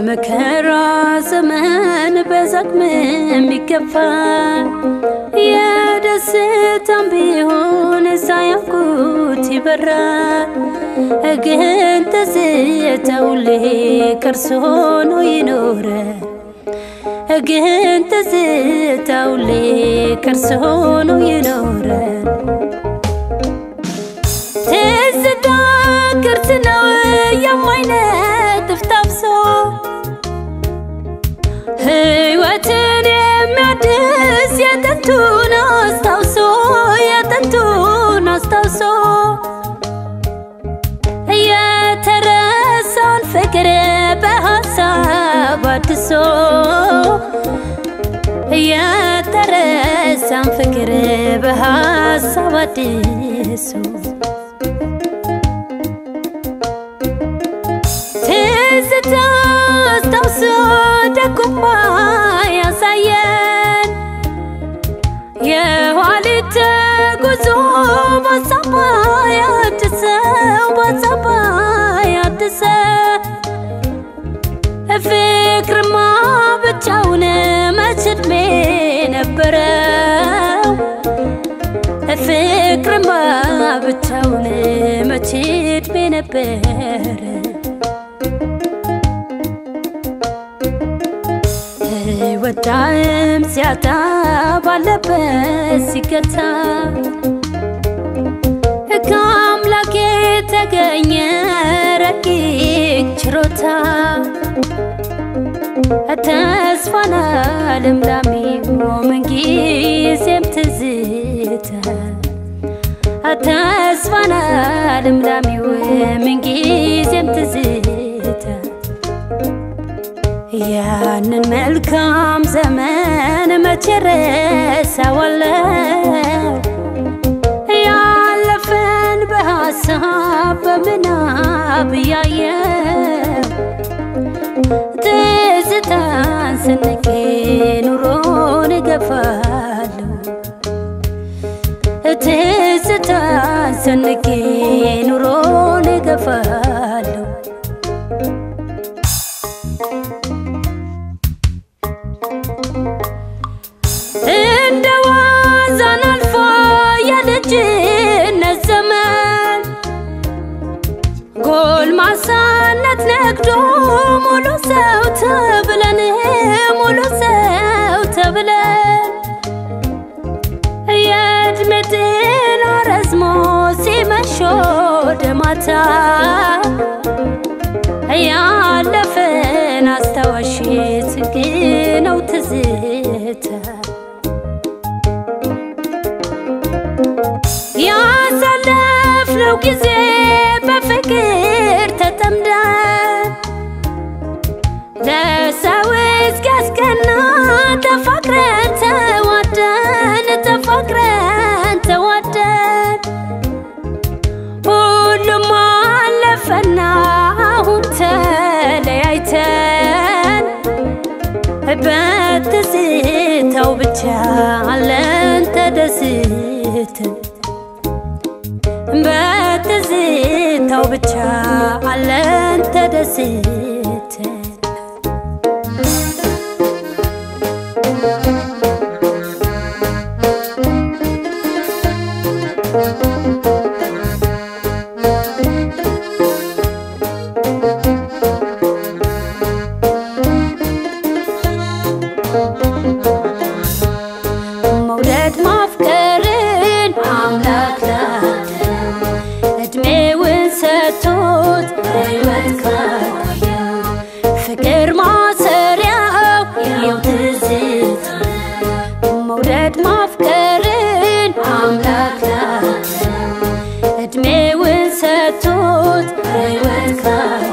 በመከራ ዘመን በዛቅም የሚገፋ የደስታም ቢሆን ሳያውቁት ይበራል። ግን ትዝታው ሁሌ ከርስ ሆኖ ይኖራል። ግን ትዝታው ሁሌ ከርስ ሆኖ ይኖራል። ትዝታ ቅርስ ነው የማይነጥፍ ታፍሶ ሕይወትን የሚያድስ የጥንቱን አስታውሶ የጥንቱን አስታውሶ የተረሳን ፍቅር በሀሳብ አድሶ የተረሳን ፍቅር በሀሳብ አድሶ ትዝታ አስታውሶ ደጉማ ያሳየን የኋሊት ጉዞ በሀሳብ ያድሰው በሀሳብ ያድሰ ፍቅርማ ብቻውን መች ዕድሜ ነበረው ፍቅርማ ብቻውን መች ዕድሜ ነበረ ወዳም ሲያጣ ባለበት ሲገታ ከአምላክ የተገኘ ረቂቅ ችሮታ ተስፋና ልምላሜ ምንጊዜም ትዝታ ተስፋና ልምላሜው ምንጊዜም ትዝታ ያንን መልካም ዘመን መቼ ረሳዋለሁ? ያለፈን በሀሳብ በምናብ ያየው ትዝታን ስንቄ ኑሮን እገፋለሁ ትዝታን ስንቄ ኑሮን እገፋለሁ እንደ ዋዛን አልፎ የልጅነት ዘመን ጎልማሳነት ነግዶ ሙሉ ሰው ተብለን ሙሉ ሰው ተብለን የእድሜ ጤና ረዝሞ ሲመሽ ወደ ማታ ያለፈን አስታዋሽ ጽጌ ነው ትዝታ ያሳለፍነው ጊዜ በፍቅር ተጠምደን ለሰው እስኪያስቀና ተፋቅረን ተዋደን ተፋቅረን ተዋደን ሁሉም አለፈና አሁን ተለያይተን በትዝታው ብቻ አለን ተደስተን በትዝታው ብቻ አለን ተደስተን መውደድ ማፍቀርን አምላክ ላከው እድሜውን ሰጥቶት ሕይወት ካቆየው ፍቅር ማሰሪያው የው ትዝታ መውደድ ማፍቀርን አምላክ ላከው እድሜውን ሰጥቶት ሕይወት ካቆየው